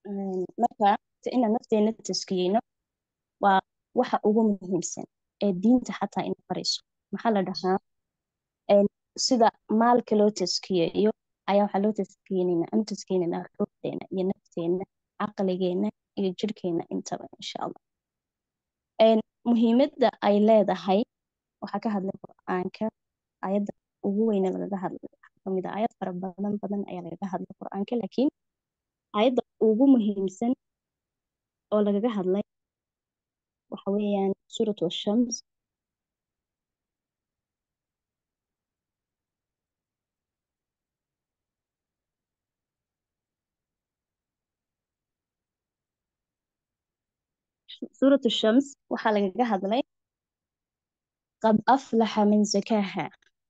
Een, marka inaan nafteena taskiyeyno waa waxa ugu muhiimsan ee diinta xataa ina barayso maxaa la dhahaa een, sida maalka loo taskiyeeyo ayaa waxaa loo taskiyeynayna anu taskiyeynayna ruuxdeena iyo nafteena caqligeena iyo jirhkeena intaba insha allah Een, muhiimadda ay leedahay waxaa ka hadlay qur-aanka ayadda ugu weyne lagaga hadlay waxaa kamid ah ayad fara badan badan ayaa lagaga hadlay qur-aanka laakiin ayadda ugu muhiimsan oo lagaga hadlay waxa weeyaan suuratu shams suuratu shams waxaa lagaga hadlay qad aflaxa man zakaaha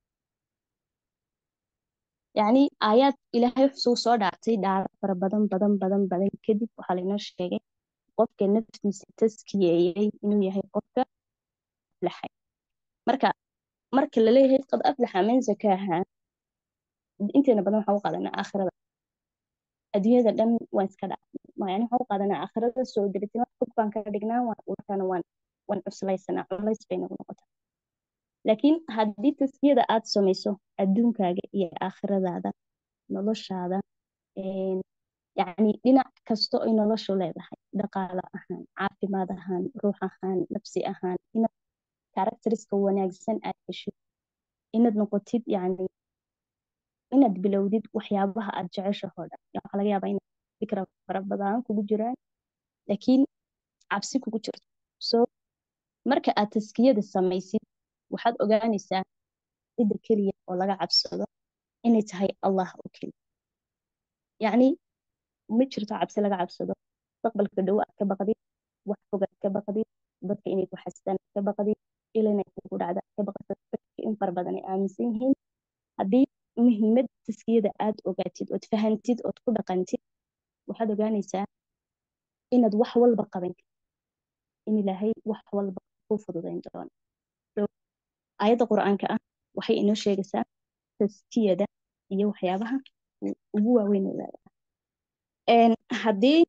yacni aayaad ilaahay wuxuu soo dhaartay dhaaro fara badan badan badan badan kadib waxaa lainoo sheegay qofka naftiisa taskiyeeyey inuu yahay qofka aflaxay marka marka la leeyahay qad aflaxa man zakaaha inteena badan waxaa u qaadanaa aakhirada adduunyada dhan waan iska dhacnay yani waxaan u qaadanaa aakhirada soo deritin wax fog baan ka dhignaa waan markaana waan waan cuslaysanaa culays bay nagu noqotaa laakiin haddii taskiyada aad samayso adduunkaaga iyo aakhiradaada noloshaada een, yacni dhinac kasta oy noloshu leedahay dhaqaale ahaan caafimaad ahaan ruux ahaan nafsi ahaan inaad karakteriska wanaagsan aad heshid inaad noqotid yacni inaad bilowdid waxyaabaha aad jeceshahoo dhan Ya, waxaa laga yaabaa inaad fikra fara badan kugu jiraan laakiin cabsi kugu jirto so marka aad taskiyada samaysid waxaad ogaanaysaa cidda keliya oo laga cabsado inay tahay allah oo keliya yacni ma jirto cabsi laga cabsado mustaqbalka dhow aad ka baqdid wax fog aad ka baqdid dadka inay ku xastaan aad ka baqdid il inay kugu dhacda aad ka baqdid dadka in fara badan ay aaminsan yihiin haddii muhiimad taskiyada aad ogaatid ood fahantid ood ku dhaqantid waxaad ogaanaysaa inaad wax walba qaban kartid in ilaahay wax walba kuu fududayn doono So, aayadda qur-aanka ah waxay inoo sheegaysaa taskiyada iyo waxyaabaha u- ugu waaweyn ee leedahay Een, haddii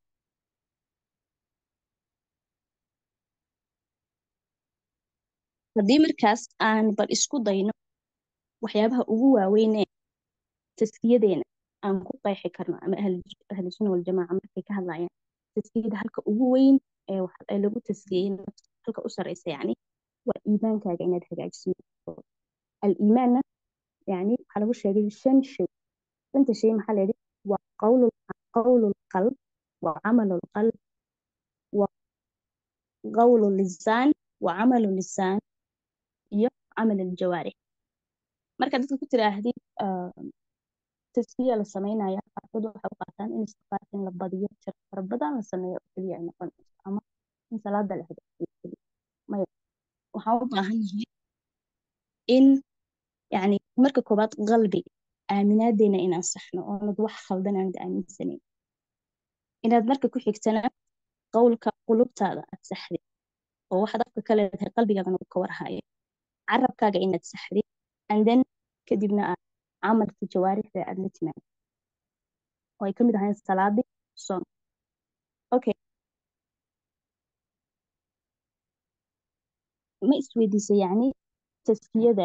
haddii markaas aan bal isku dayno waxyaabaha ugu waaweyn ee taskiyadeena aan ku qeexi karno ama ahlu- ahlu sunna waljamaaca markay ka hadlayaan taskiyada halka ugu weyn ee wax- ee lagu taskiyey nafta halka u sareysa yacni waa iimaankaaga inaad hagaajiso aliimaanna yani waxaa lagu sheegay shan shay shanta shay maxaa la yidhi waa qawlu qawlu lqalb wa camalu lqalb wa qawlu lisaan wa camalu lisaan iyo camal aljawaarix marka dadka ku tiraahdid ah, taskiya la sameynaya qaarkood waxay u qaataan in istiqaarka in la badiyo tir fara badan la sameeyo oo keliya ay noqonayso ama in salaada la hagaajiyo keliya maya waxaan u baahan yahay in yani marka koobaad qalbi aaminaadeena inaan saxno oonad wax khaldan aanad aaminsanayn inaad marka ku xigtana qowlka qulubtaada aad saxdid oo waxaad afka ka leedahay qalbigaagana uu ka warhayo carabkaaga inaad saxdid and then kadibna aad camalkii jawaarixda aad la timaado oo ay ka mid ahayn salaadii soon okay ma isweydiisa yacni taskiyada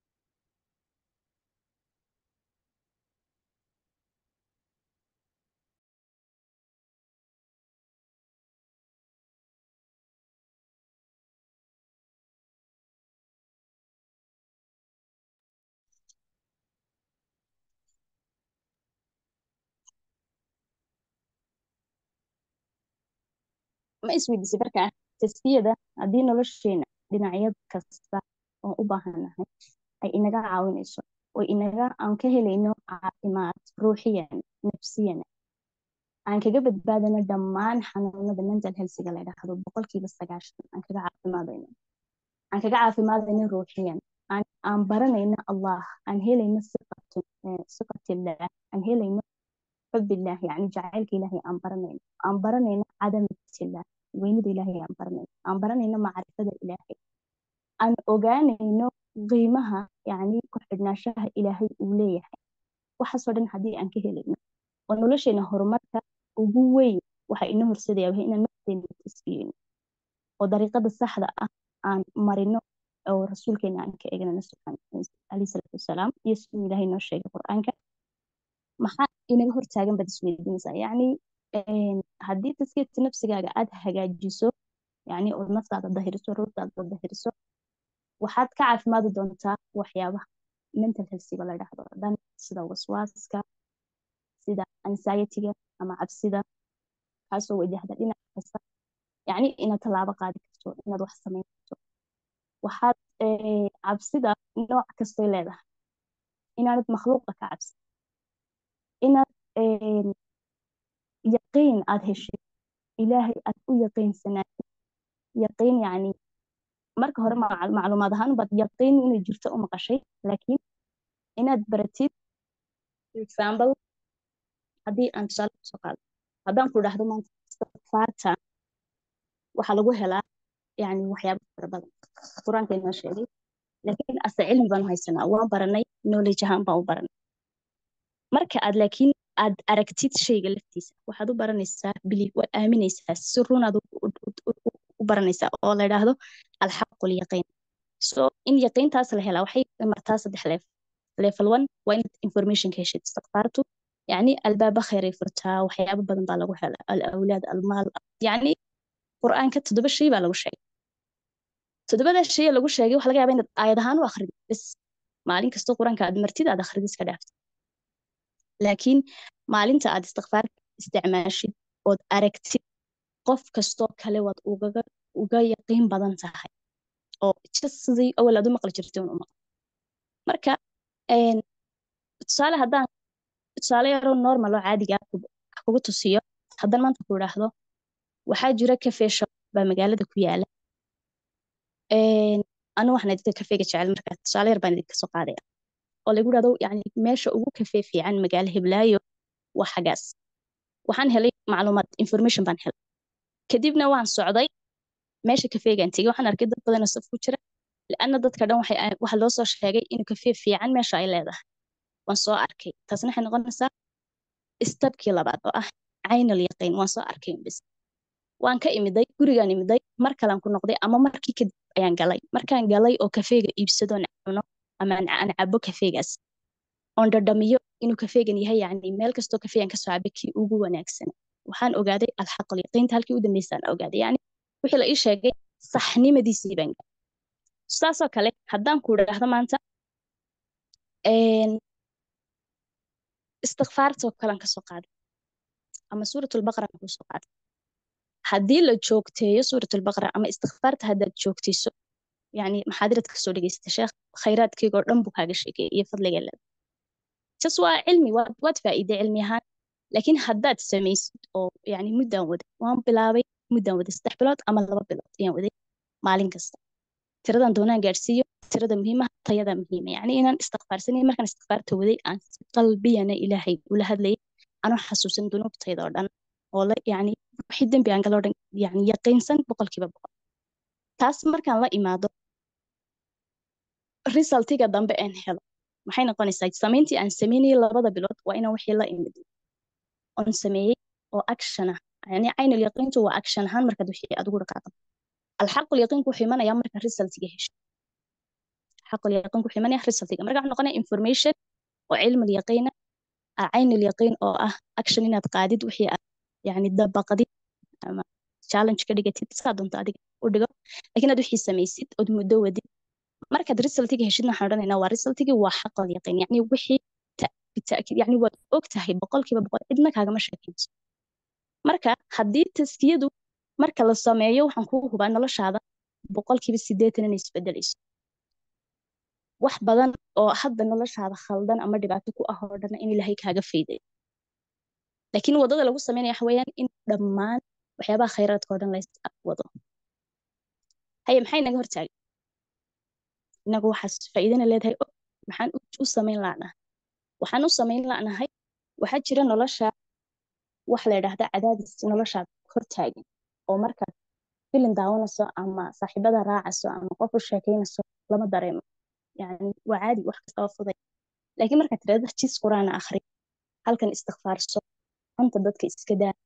ma isweydiisa markaa taskiyada haddii nolosheena dhinacyad kasta oo u baahanahay ay inaga caawinayso oo inaga aan ka helayno caafimaad ruuxiyan nafsiyan aan kaga badbaadano dhammaan xanuunada mental healthga la yidhaahdo boqolkiiba sagaashan aan kaga caafimaadayno aan kaga caafimaadayno ruuxiyan aan aan baranayno allah aan helayno siqatu eh, siqatillah aan helayno xubillah yani jacaylka ilaahay aan baranayno aan baranayno cadamatillah weynida ilaahay aan baranayno aan baranayno macrifada ilaahay aan ogaanayno qiimaha yani ku xidhnaanshaha ilaahay uu leeyahay waxaasoo dhan haddii aan ka helayno oo nolosheena horumarka ugu weyn waxa inoo horseedaya waa inaan nafteena taskiyeyno oo dariiqada saxda ah aan marino oo rasuulkeena aan ka eegnano alayhi salaatu wasalaam iyo siduu ilaahay noo sheegay qur-aanka maxaa inaga hortaagan baad isweydiinaysaa yacni haddii taskiyata nafsigaaga aad hagaajiso yacni oo naftaada dahiriso ruurtaada dahiriso waxaad ka caafimaadi doontaa waxyaabaha mental healthiga la dhahdo oo dhan sida waswaaska sida anxiety-ga ama cabsida kaasoo wajahda dhinac kasta yacni inaad tallaabo qaadi karto inaad wax samayn karto waxaad cabsida nooc kastay leedahay inaanad makhluuqa ka cabsin inaad yaqiin aad heshay ilaahay aad u yaqiinsanaatid yaqiin yacni marka hore macluumaad ahaan baad yaqiin inay jirto u maqashay laakiin inaad baratid example haddii aan tusaale kusoo qaado haddaan ku dhahdo maanta istighfaarta waxaa lagu helaa yani waxyaaba fara badan qur-aanka inoo sheegay laakiin ase cilmi baan haysanaa waan baranay knowledge ahaan baan u baranay marka aad laakiin aad aragtid shayga laftiisa waxaad u baranaysaa belief waad aaminaysaa si runaad u baranaysaa oo la yidhaahdo alxaqu lyaqiin so in yaqiintaas la helaa waxay martaa saddex leef level one waa inaad information ka heshid istighfaartu يعني الباب خير يفرتها وحيابة بدن بقى لغو حلا الأولاد المال يعني قرآن كتدب الشيء بقى لغو شيء تدب هذا الشيء لغو شيء وحلقة يابين آيادهان وآخرين بس مالين كستو قرآن كاد مرتيد هذا آخر ديس كدافت لكن مالين تاد استغفار استعماشي ود أركتي قف كستو كالي ود وغا وغا يقين بدن تاهي أو تشسزي أول أدو مقل جرتون أمق مركا een tusaale haddaan tusaale yaroo normal oo caadiga ah kugu tusiyo haddaan maanta ku idhaahdo waxaa jira cafe shop baa magaalada ku yaala anu waxaan idinka kafeega jecel markaa tusaale yar baan idinka soo qaadaya oo lagu dhahdo yani meesha ugu kafee fiican magaalo hiblaayo waa xagaas waxaan helay macluumaad information baan helay kadibna waan socday meesha kafeegaan tegey waxaan arkay dad badan oo saf ku jira لأن dadka dhan waxay waxa loo soo sheegay in kafee fiican meesha ay leedahay waan soo arkay taasna waxay noqonaysaa istabkii labaad oo ah caynal yaqiin waan soo arkay bis waan ka imiday gurigaan imiday mar kalaan ku noqday ama markii kadib ayaan galay markaan galay oo kafeega iibsado aan cuno ama aan cabo kafeegaas oon dhadhamiyo inuu kafeegan yahay yacni meel kastoo kafeegan kasoo cabe kii ugu wanaagsan waxaan ogaaday alxaqal yaqiinta halkii u dambeysaan ogaaday yacni wixii la ii sheegay saxnimadiisii baan galay saasoo kale haddaan ku idhaahdo maanta istikfaartoo kalean kasoo qaaday ama suuratulbaqara aan kusoo qaaday haddii la joogteeyo suuratulbaqara ama istikfaarta haddaad joogtayso yani maxaadirad kasoo dhegeysata sheekh khayraadkeygoo dhan buu kaaga sheegaya iyo fadliga leeda jas waa cilmi waad waad faa'iide cilmi ahaan laakiin haddaad samaysid oo yani muddaan waday waan bilaabay muddaan waday saddex bilood ama laba bilood ayaan waday maalin kasta tiradan doonaan gaadhsiiyo tirada muhiimaha tayada muhiima yani inaan istikfaarsanay markaan istikfaarta waday aan si qalbiyana ilaahay ula hadlayay anoo xasuusan dunuubtayda oo dhan oo la yani wixii dembi aan galoo dhan yani yaqiinsan boqolkiiba boqol taas markaan la imaado resultiga dambe aan helo maxay noqonaysaa samayntii aan sameynayay labada bilood waa inaan wixii la imid oon sameeyey oo action ah yani caynal yaqiintu waa action ahaan markaad wixii aad ugu dhaqaaqdo الحق اليقين كو حيمانيا marka resultiga hesho حق اليقين كو حيمانيا resultiga marka waxa noqonaya information oo cilmi اليقين عين اليقين oo ah action inaad qaadid wixii aad yani dabaqadid ama challenge ka dhigatid saa doonto adiga u dhigo laakiin aad wixii samaysid ood muddo wadid markaad resultiga heshidna waxaan odhanaynaa waa resultigi waa xaq اليقين yani wixii بالتأكيد يعني waad og tahay boqolkiiba boqol cidna kaagama sheekayso marka haddii taskiyadu marka la sameeyo waxaan kugu hubaa noloshaada boqolkiiba sideetan inay isbedelayso wax badan oo hadda noloshaada khaldan ama dhibaato ku ah oo dhan in ilaahay kaaga faydayo laakiin wadada lagu sameynaya waxa weeyaan in dhammaan waxyaabaha khayraadka oo dhan lays wado haye maxay naga hortaagay inagu waxaas faa'iidana leedahay og maxaan u samayn la'nahay waxaan u samayn la'nahay waxaa jira nolosha wax la yidhaahda cadaadis noloshaad hortaagan oo markaad filin daawanayso ama saaxiibada raacayso ama qof u sheekeynayso lama dareemo yani waa caadi wax kasta oo fuday laakiin markaad tirahdo jis quraana akhri halkan istikfaarso anta dadka iska daa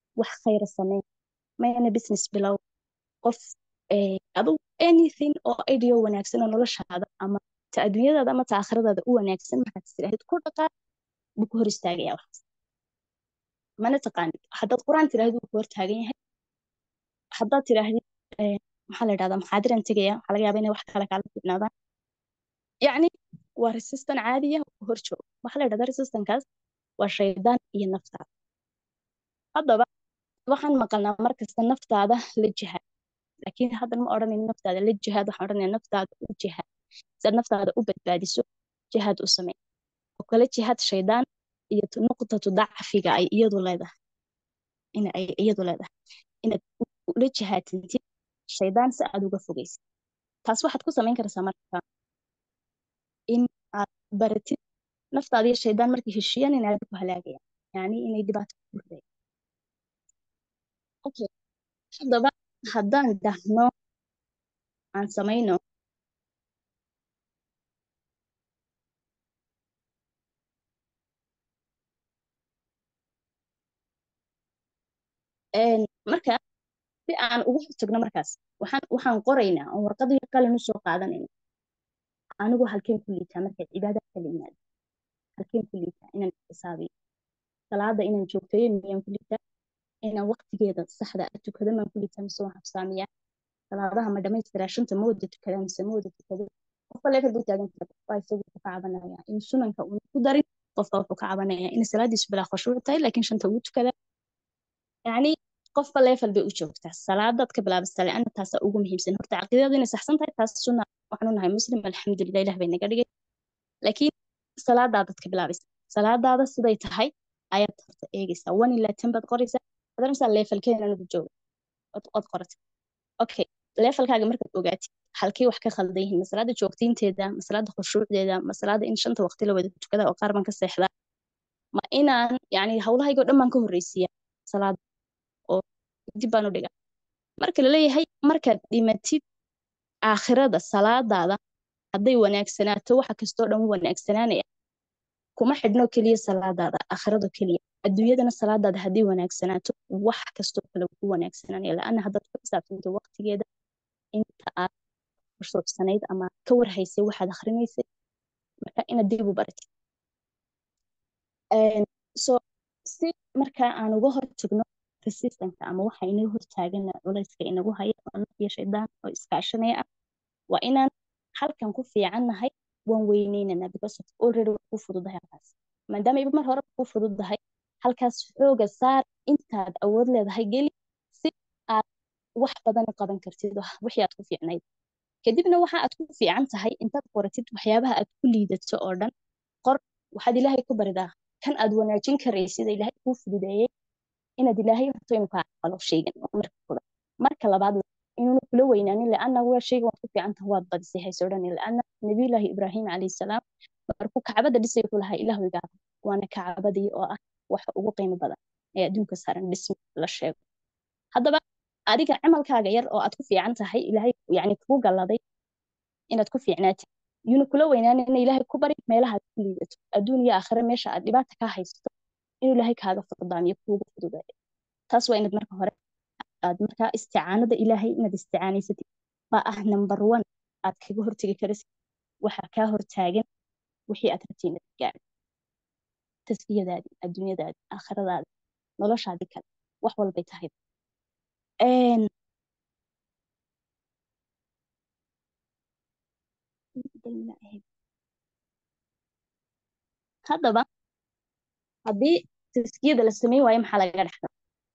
wax khayra samee mayna business bilow qof eh, adigu anything oo idea wanaagsan oo noloshaada ama ta adduunyadaada ama ta aakhiradaada u wanaagsan markaad istiraahid ku dhaqaaq buu ku hor istaagaya waxaas mana taqaanid haddaad qur-aan tiraahid wuu ku hor taagan yahay haddaad tirahdid eh, maxaa la dhahdaa maxaadiran tegaya waxaa laga yaabaa inay wax kale kaala fiicnaadaan yacni waa resistan caadiya oo ku hor jooga waxaa la dhahdaa resistankaas waa shaydaan iyo naftaada haddaba waxaan maqalnaa markasta naftaada la jihaad laakiin haddan ma odhanayno naftaada la jihaad waxaan odhanaya naftaada u jihaad si aad naftaada u badbaadiso jihaad u samee oo kale jihaad shaydaan iyo tu- nuqtatu dacfiga ay iyadu leedahay in ay iyadu leedahay inaad u- ula jihaadtintid shaydaan si aad uga fogeysid taas waxaad ku samayn karaysaa marka in aad baratid naftaada iyo shaydaan markay heshiiyaan inay aad ku halaagayaan yani inay dhibaato ku ridayaan okay haddaba haddaan dhahno aan samayno een, marka si aan uga hortagno markaas waxaan waxaan qoraynaa oo warqad iyo qalin usoo qaadanayna anigu halkeen ku liitaa marka cibaada kala yimaado halkeen ku liitaa inaan xisaabiyo salaada inaan joogteeyo miyaan ku liitaa inaan waqtigeeda saxda ah tukado maan ku liitaa mise waan habsaamiyaa salaadaha ma dhamaystiraa shanta ma wada tukadaa mise ma wada tukado qofka leefal buu taagan kara waa isagu wuxuu ka cabanaya in sunanka uuna ku darin qofka wuxuu ka cabanaya in salaadiisu bilaa khushuuc tahay laakiin shanta wuu tukadaa yacni qofba leefal bay u joogtaa salaadaad ka bilaabasta leanna taasaa ugu muhiimsan horta caqiidadu inay saxsan tahay taas sunna waxaanu nahay muslim alxamdulilah ilah bay naga dhigay laakiin salaadaadaad ka bilaabaysa salaadaada siday tahay ayaad horta eegaysaa one ilaa ten baad qoraysaa adarmsaa leefalkeena anigu jooga ood ood qorata okay leefalkaaga markaad ogaatid halkay wax ka khaldan yihiin masalaada joogtiinteeda masalaada khushuucdeeda masalaada in shanta waqti la wada tukada oo qaar baan ka seexdaa ma inaan yani hawlahaygoo dhan baan ka horreysiiya salaada oo dib baan u dhigaa marka laleeyahay markaad dhimatid aakhirada salaadaada hadday wanaagsanaato waxa kastoo dhan u wanaagsanaanaya kuma xidhno keliya salaadaada aakhirado keliya adduunyadana salaadaada hadday wanaagsanaato wax kastoo kale ku wanaagsananaya la-anna haddaad ku xisaabtanto waqtigeeda inta aad khushuucsanayd ama ka warhaysay waxaad akhrinaysay marka inaad dib u baratid Een, so si markaa aan uga hortagno resistanka ama waxa inaga hortaagana culayska inagu haya oo naf iyo shaydaan oo iskaashanaya ah waa inaan halkan ku fiicannahay waan weyneynanaa because of already waa ku fududahay halkaas maadaama iba mar hore ku fududahay halkaas xooga saar intaad awood leedahay geli si aad wax badan u qaban kartid oo wixii aad ku fiicnayd kadibna waxa aad ku fiican tahay intaad qoratid waxyaabaha aad ku liidato oo dhan qor waxaad ilaahay ku baridaa kan aad wanaajin karaysid ee ilaahay kuu fududeeyey inaad ilaahay rabto inuu kaa aqbalo shaygan waa marka koobaad marka labaad inuuna kula weynaanin laanna waa shaygan waad ku fiican tahay waad badisay hayse odhanin laanna nabiyullaahi ibraahim calayhi salaam markuu kacbada dhisay wuxuu lahaa ilaahu iga aqbal waana kacbadii oo ah waxa ugu qiimo badan ee adduunka saaran dhismi la sheego haddaba adiga camalkaaga yar oo aad ku fiican tahay ilaahay yani kugu galladay inaad ku fiicnaatid yuuna kula weynaanin ina ilaahay ku bari meelaha aad ku liidato adduun iyo aakhire meesha aad dhibaata kaa haysato inuu ilaahay kaaga fuqdaamiyo kuugu fududeeyo taas waa inaad marka hore aad markaa isticaanada ilaahay inaad isticaanaysatid baa ah number one aad kaga hortegi karaysid waxa kaa hortaagan wixii aad rabtay inaad gaadho tasfiyadaadii adduunyadaadii aakhiradaadii noloshaadii kale wax walbay tahay Een, haddaba haddii taskiyada la sameyn waayo maxaa laga dhexlaa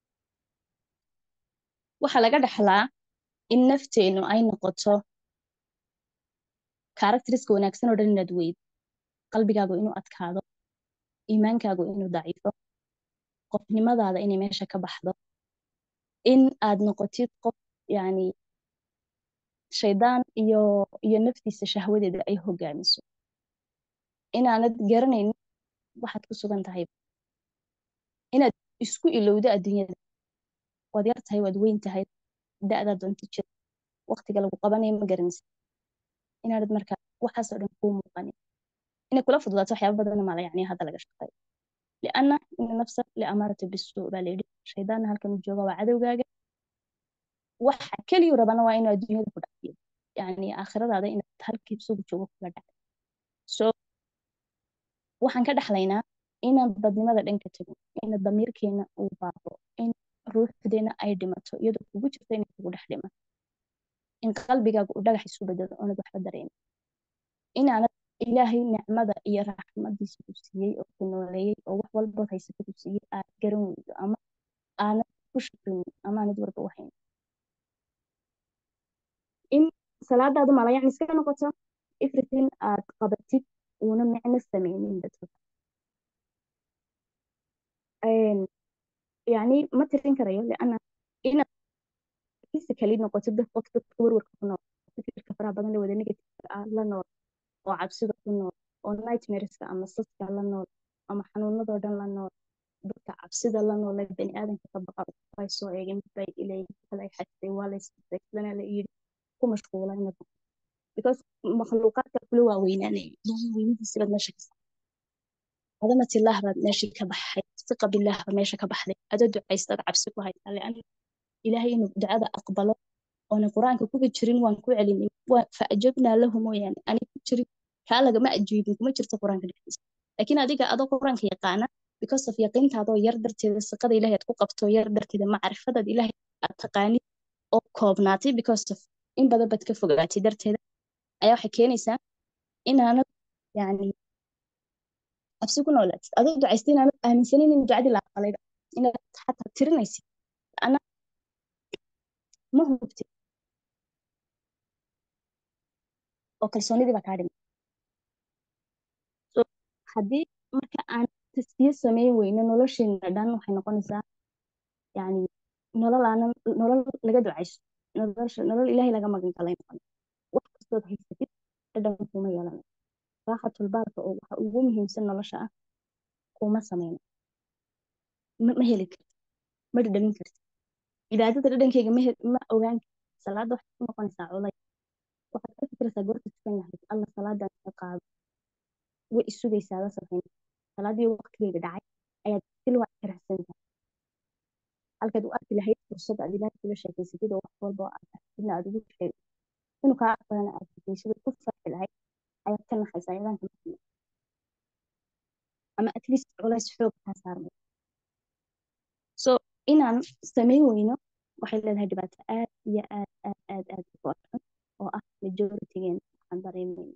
waxaa laga dhexlaa in nafteenu ay noqoto karakteriska wanaagsan oo dhan inaad weydo qalbigaagu inuu adkaado iimaankaagu inuu daciifo qofnimadaada inay meesha ka baxdo in aad noqotid qof yani shaydaan iyo iyo naftiisa shahwadeeda ay hogaamiso inaanad garanaynin waxaad ku sugan tahay inaad isku ilowdo adduunyada waad yar tahay waad weyn tahay da'daad doonta jir waqtiga lagu qabanayo ma garanaysa inaanad marka waxaasoo dhan kuu muuqanin inay kula fududaato waxyaaba badan mala yani hadda laga shaqeeyo lianna ina nafsa liamarata bisuu baa layidhi shaydaanna halkan u jooga waa cadowgaaga waxa keliyu rabana waa inuu adduunyada ku dhafiyo yani aakhiradaada inaad halkii isagu joogo kula dhacdo so waxaan ka dhaxlaynaa inaan dadnimada dhanka tagin ina damiirkeena uu baabo in ruuxdeena ay dhimato iyadoo kugu jirta inay kugu dhex dhimato in qalbigaaga uu dhagax isu bedelo oonad waxba dareemin inaanad ilaahay nicmada iyo raxmadiisa ku siiyey oo ku nooleeyey oo wax walba haysata ku siiyey aad garan weydo ama aanad ku shaqaynin ama aanad warba u haynin in salaadaadu malayacni iska noqoto everything aad qabatid uuna micno sameynin dadka yani ma tirin karayo liana inaad physically noqoto dad qof dadka warwarka ku nool fikirka faraha badan le wada negativeka ah la nool oo cabsida ku nool oo nightmareska ama saska la nool ama xanuunadoo dhan la nool dadka cabsida la nool ee bani aadanka ka baqa way soo eegeen bay ilay kalay xasay waa la isdana la yiri ku mashquula inaad because makhluuqaadka kula waaweynaanay ilaahay weynidiisa baad meesha ka sa cadamat ilaah baad meeshii ka baxay siqa bilaah baad meesha ka baxday adoo ducaystaad cabsi ku haysaa lian ilaahay inuu ducada aqbalo oona qur-aanka kuga jirin waan ku celinay faajabnaa lahu mooyaane ani ku jirin kaa lagama ajiibin kuma jirto qur-aanka dhexdiisa laakiin adiga adoo qur-aanka yaqaana because of yaqiintaadoo yar darteeda siqada ilahay aad ku qabto yar darteeda macrifadaad ilahay aad taqaanid oo koobnaatay because of in badan baad ka fogaatay darteeda ayaa waxay keenaysaa inaanad yani cabsi ku noolaatid adoo ducaystay inaanad aaminsanin in ducadii la aqbalayba inaad xataa tirinaysid ana ma hubtid oo kalsoonidii baa kaa dhimay so haddii marka aan taskiye sameyn weyno nolosheena dhan waxay noqonaysaa yani nolol aanan nolol laga ducayso nolosha nolol ilaahay laga magan galay noqon wax kastood haysatid dhadhan kuma yeelanayo raaxatulbaalka oo waxa ugu muhiimsan nolosha ah kuma sameyno ma heli karti ma dhadhamin karti cibaadada dhadhankeyga ma ogaan karti salaada waxay ku noqonaysaa culay waxaad ka fikiraysaa goorta tukan lahayd alla salaadan ka qaado way isugaysaa la sameyn salaadii waqtigeeda dhacay ayaad sil waa ka raxsantahay halkaad u arki lahayd fursad aad ilaahay kula sheekeysatid oo wax walba oo aad aragtidna aad ugu sheeg inuu kaa aqbalana aad fikeysid ku farxi lahayd ayaad ka naxaysaa ayadaan kama filan ama at least culays xoog kaa saarmay so inaan sameyn weyno waxay leedahay dhibaato aad iyo aad aad aad aad u foorxun oo ah majoritygeena waxaan dareemayna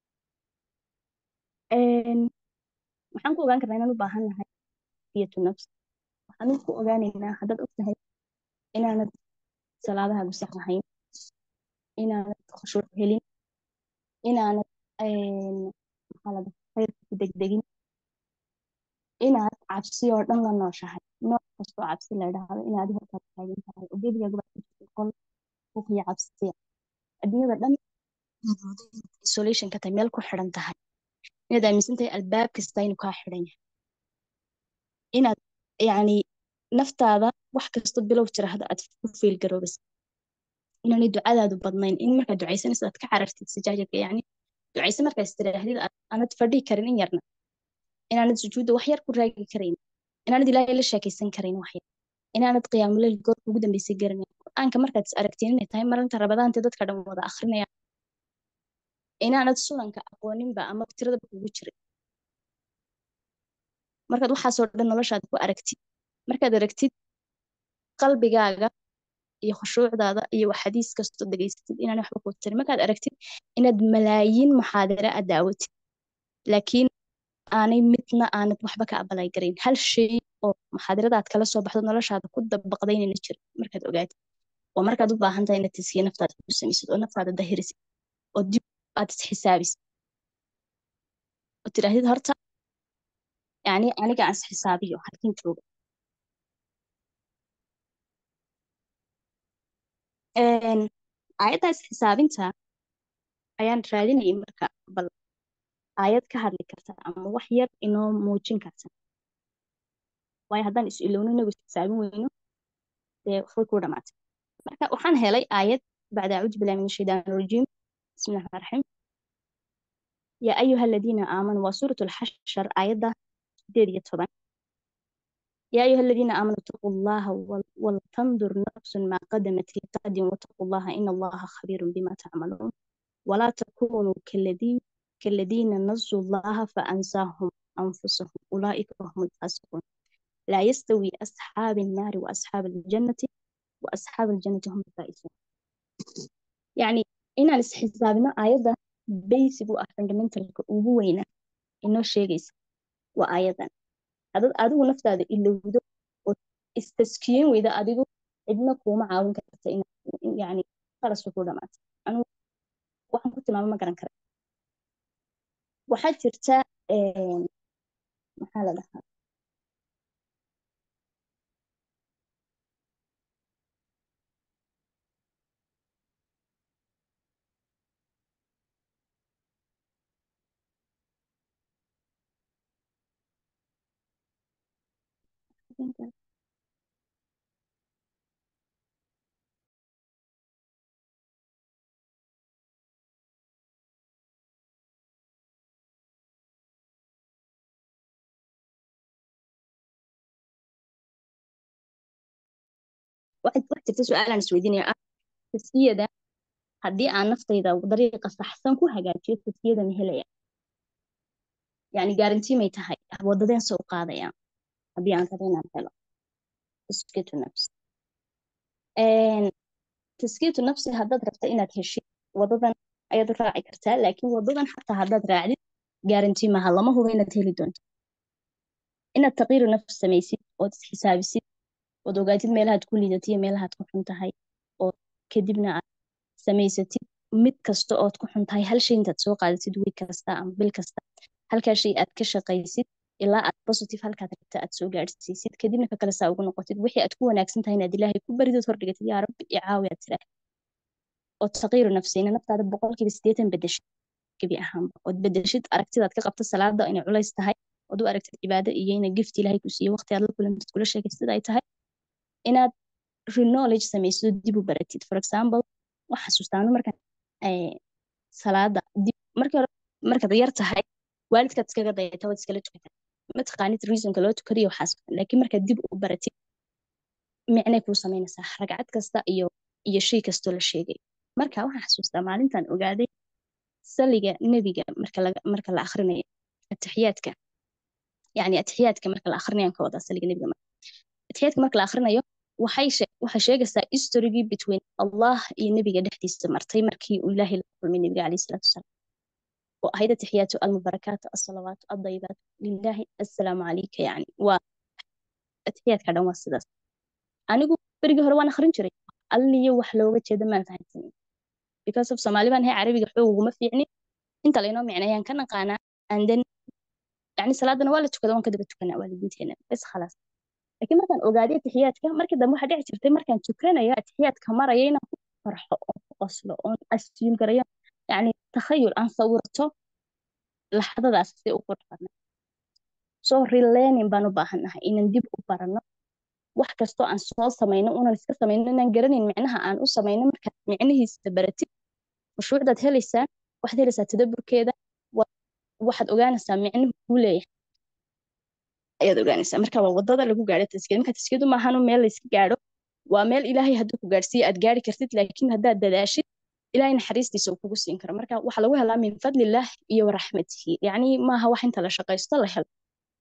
waxaan ku ogaan karnaa inaan u baahan nahay fiyatu nafs waxaan ku ogaanaynaa haddaad og tahay inaanad salaadaha gusax lahayn inaanad khushuuc helin inaanad maxaa la dhaha khayrka ku degdegin inaad cabsi oo dhan la nooshahay nooc kastoo cabsi la dhahdo inaad hortaad taagan tahay oo gebigaaga baa kujirta qol buuqiyo cabsiya adduunyada dhan isolation ka tahay meel ku xiran tahay inaad aaminsan tahay albaab kasta inuu kaa xiran yahay inaad yani naftaada wax kasto bilow jira hadda aad ku fiil garoobaysa inaanay ducadaadu badnayn in markaad ducaysanaysa aad ka carartid sajaajarka yani ducayse markaad istiraahdid aanad fadhihi karin in yarna inaanad sujuudda wax yar ku raagi karayn inaanad ilaahay la sheekaysan karayn wax yar inaanad qiyaamuleyl goorka ugu dambeysay garanayn qur-aanka markaad is aragtiin inay tahay marinta rabadaanta dadka dhan wada akrinaya inaanad sunanka aqooninba ama tiradaba kugu jirin markaad waxaasoo dhan noloshaada ku aragtid markaad aragtid qalbigaaga iyo khushuucdaada iyo xadiis kastoo degeysatid inaan waxba ku tarin markaad aragtid inaad malaayiin muxaadara aad daawatid laakiin aanay midna aanad waxba ka abalay garayn hal shay oo muxaadarada aad kala soo baxdo noloshaada ku dabaqday inayna jirin markaad ogaatid oo markaad u baahan tahay inaad taskiya naftaada ku samaysid oo naftaada dahirisid oo dib aad isxisaabisid oo tidhaahdid horta yani aniga aan isxisaabiyo halkin jooga aayaddaas xisaabinta ayaan raadinayay marka bal aayad ka hadli karta ama wax yar inoo muujin karta waayo haddaan is ilowno inagu xisaabin weyno dee way ku dhamaatay marka waxaan helay aayad bacda acuudu billahi min ashaytaan rajiim bismi llahi raxim yaa ayuha aladiina aamanuu waa suurat lxashar aayadda sideed iyo toban يا أيها الذين آمنوا اتقوا الله ول- ولتنظر نفس ما قدمت لغد واتقوا الله إن الله خبير بما تعملون ولا تكونوا كالذين كالذين نسوا الله فأنساهم أنفسهم أولئك هم الفاسقون لا يستوي أصحاب النار وأصحاب الجنة وأصحاب الجنة هم الفائزون يعني إن الاستحسابنا آيات بيسك fundamental ugu weyna inoo sheegaysa waa aayadan hadad adigu naftaada ilowdo oo istaskiyin weyda adigu cidna kuuma caawin karta in yani qalas ku dhamaata anigu waxaan ku tilmaamo ma garan kara waxaa jirta een, maxaa la dhahaa waxaa waxaa jirta su-aal aan isweydiinaya ah taskiyada haddii aan naftayda dariiqa saxsan ku hagaajiyo taskiyada ma helaya yani gaarantii may tahay wadadeen soo qaadaya haddii aan rabo inaan helo taskiyatu nafsi Een, taskiyatu nafsi haddaad rabta inaad heshid wadadan ayaad raaci kartaa laakiin wadadan xataa haddaad raacdid gaarantii maaha lama hubo inaad heli doonto inaad taqiiru nafs samaysid ood isxisaabisid ood ogaatid meelahaad ku liidatid iyo meelahaad ku xun tahay oo kadibna aad samaysatid mid kasta ood ku xun tahay hal shay intaad soo qaadatid wiil kasta ama bil kasta halkaa shay aad ka shaqaysid ilaa aad positive halkaad rabta aad soo gaadhsiisid kadibna ka kale saa ugu noqotid wixii aad ku wanaagsan tahay inaad ilaahay ku baridid hordhigatid yaa rabbi i caawi aad tiraa oo taqiiru nafsina naftaada boqolkiiba siddeetan bedeshid gebi ahaanba ood bedeshid aragtidaad ka qabta salaada inay culays tahay ood u aragtid cibaado iyo inay gift ilaahay ku siiyo waqti aad la kulantid kula sheekaysid ay tahay inaad reknowledge samaysid oo dib u baratid for example wax xasuustaano markaan eh, salaada dib markii hore markaad yar tahay waalidkaad iskaga dayata waad iskala tukataa ma taqaanid reasonka loo tukadiyo waxaas laakiin markaad dib u baratid micnay kuu samaynaysaa ragcad kasta iyo iyo shay kastoo la sheegay marka waxaan xasuustaa maalintan ogaaday saliga nebiga marka laga marka la akhrinayo atixiyaadka yani atixiyaadka marka la akhrinayo aan ka wadaa saliga nebiga marka atixiyaadka marka la akhrinayo waxay she- waxay sheegaysaa historygii between allah iyo nebiga dhexdiisa martay markii uu ilaahay la kulmay nebiga calayhi salaatu wasalaam oo ahayd atixiyaatu almubarakaatu alsalawaatu aldayibaatu lilaahi assalaamu calayka yani waa atixiyaadka dhan waa sidaas anigu berigii hore waan akhrin jiray alliyo wax looga jeeda maan fahansanin because of soomaali baan ahay carabiga xoog uguma fiicni inta laynoo micneeyaan ka naqaanaa and then yani salaadana waa la tukada waan ka daba tukanaa waalidiinteena bes khalaas laakiin markaan ogaaday atixiyaadka markii dambe waxaa dhici jirtay markaan tukanaya atixiyaadka maraya inaan ku farxo oon ku qoslo oon assume garayo yani takhayul aan sawirto laxdadaas si u qurux badna so relearning baan u baahannahay inaan dib u baranno wax kastoo aan soo samayno unan iska samayno inaan garanayn micnaha aan u samayno markaad micnihiisa baratid khushuucdaad helaysaa waxaad helaysaa tadaburkeeda wa- waxaad ogaanaysaa micnuhu kuu leeyahay ayaad ogaanaysaa marka waa wadada lagu gaadho taskiyada marka taskiyadu maahanu meel layska gaadho waa meel ilaahay hadduu ku gaadhsiiyo aad gaari kartid laakiin haddaad dadaashid ilaahay naxariistiisa uu kugu siin karo marka waxaa lagu helaa min fadlillaah iyo waraxmatihi yacni maaha wax inta la shaqaysto la helo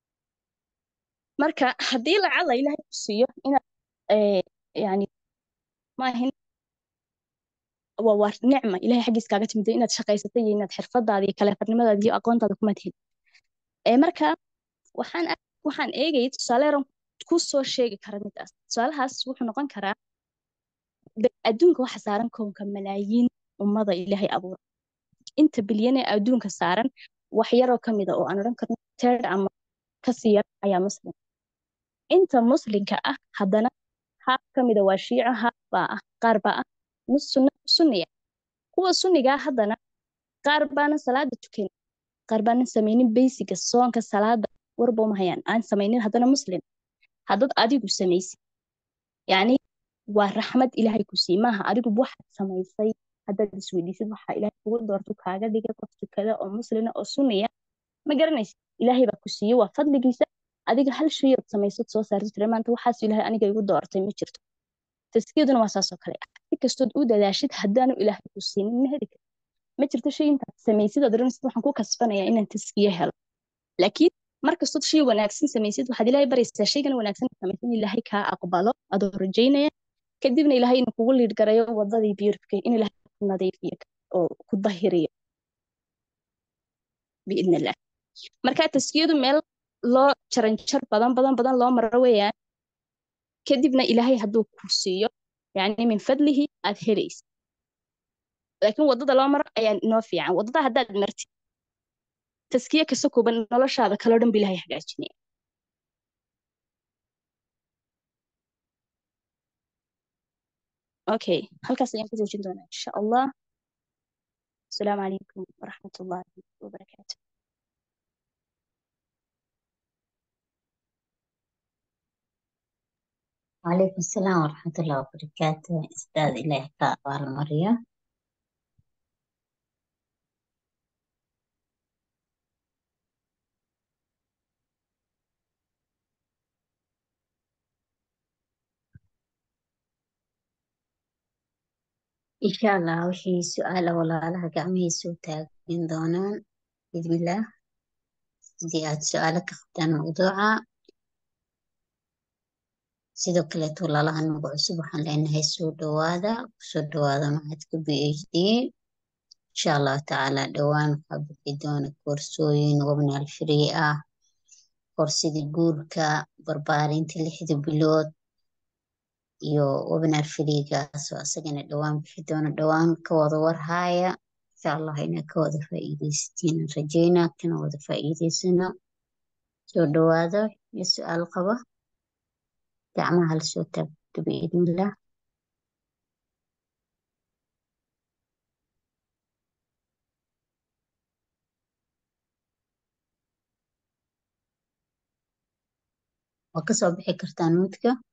marka haddii lacala ilaahay ku siiyo inaad eh, yani maahin waa waa nicma ilaahay xaggiis kaaga timid inaad shaqaysatay iyo inaad xirfadaada iyo kaleefarnimadaada iyo aqoontaada kumaad helin ee marka waxaan ag- waxaan eegayay tusaale yaran ku soo sheegi kara midaas tusaalahaas wuxuu noqon karaa be- adduunka waxa saaran koonka malaayiin ummada ilaahay abuura inta bilyan ee adduunka saaran wax yaroo ka mida oo aan odhan karno teed ama kasii yar ayaa muslim inta muslimka ah haddana haaf ka mida waa shiico haaf baa ah qaar baa ah nus sunna sunniya kuwa sunnigaa haddana qaar baana salaada tukan qaar baanan samaynin beysiga soonka salaada warba uma hayaan aan samaynin haddana muslim haddad adigu samaysid yacni waa raxmad ilaahay ku sii maaha adigu waxaad samaysay haddaad isweydiisid waxaa ilaahay kugu doortu kaaga dhigay qof tukada oo muslina oo sunniya ma garanaysid ilaahay baa ku siiye waa fadligiisa adiga hal shay ood samaysad soo saartid tira maanta waxaas ilaahay aniga igu doortay ma jirto taskiyaduna waa saasoo kale ah si kastood u dadaashid haddaanu ilaahay ku siinin ma heli kartid ma jirto shay intaad samaysid ood oranaysid waxaan ku kasbanayaa inaan taskiye helo laakiin markastood shay wanaagsan samaysid waxaad ilaahay baraysaa shaygan wanaagsan aad samaysid in ilaahay kaa aqbalo adoo rajaynaya kadibna ilaahay inuu kugu liidh garayo wadadii beautifka in ilaahay ku nadiifiyo oo ku dahiriyo biidn illah marka taskiyadu meel loo jaranjar badan badan badan loo maro weeyaan kadibna ilaahay hadduu ku siiyo yani min fadlihi aad helaysid laakiin wadada loo maro ayaa inoo fiican wadada haddaad martid taskiye kasta kooban noloshaada kaloo dhan ba ilaahay hagaajinaya okay halkaas ayaan ku joojin doonaa insha allah asalaamu calaykum waraxmat ullahi wabarakaatu وعليكم السلام ورحمة الله وبركاته أستاذ إلهي كأبار مريم إن شاء الله وحي سؤال ولا لها قامي سوتا من دونان بإذن الله دي آد سؤالك أختان موضوعا sidoo kaleeto walaalahan nagu cusub waxaan leenahay soo dhawaada kusoo dhawaada macadka b h d insha allahu tacaala dhowaan waxaa bixi doona koorsooyin webinaar free ah koorsidii guurka barbaarinta lixda bilood iyo webinaar freegaas oo asagana dhowaan bixi doona dhowaan ka wada warhaaya insha allah inaa ka wada faa'iidaysatiin rajeynaa kana wada faa'iidaysano soo dhawaada iyo su-aal qaba gacmaha la soo taagto biidnillah waa kasoo bixi kartaa nuudka